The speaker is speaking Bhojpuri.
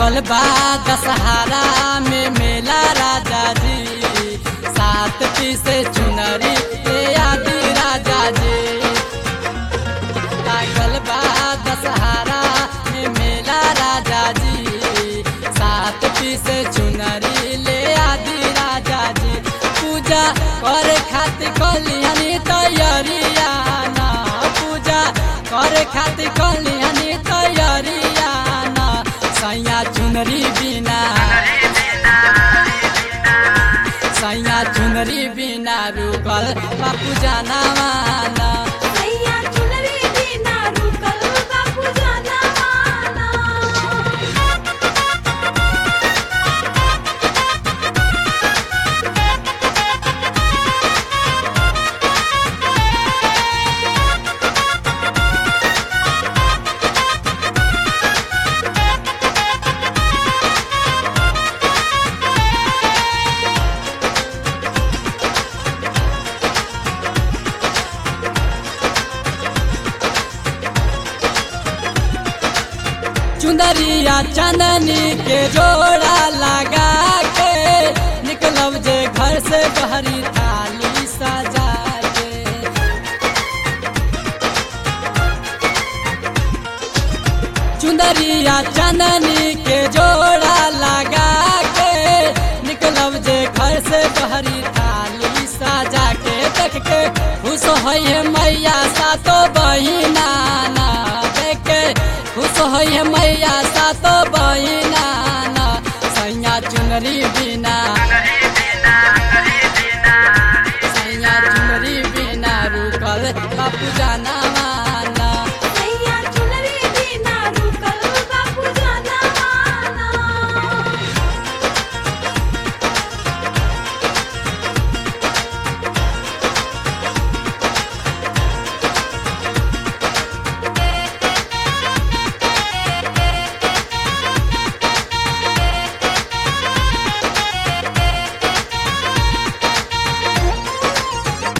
लागल बा दशहरा में मेला राजा जी सात पीसे चुनरी ले आदि राजा जी लागल बा दशहरा में मेला राजा जी सात पीसे चुनरी ले आदि राजा जी पूजा करे खातिर कलियानी तैयारिया ना पूजा करे खातिर कलियानी तैयारिया ना सैया चुनरी बिना सैया चुनरी बिना रुकल बापू जाना माना सैया चुनरी बिना रुकल बापू जाना माना चुंदरिया चंदनी के जोड़ा लगा के निकलब जे घर से बहरी थाली सजा के चुंदरिया चंदनी के जोड़ा लगा के निकलब जे घर से बहरी थाली सजा के देख के खुश है मैया सातो बहिना ना देख के खुश है मैया सातो बहिना ना सैया चुनरी बिना सैया चुनरी बिना रुकल बापू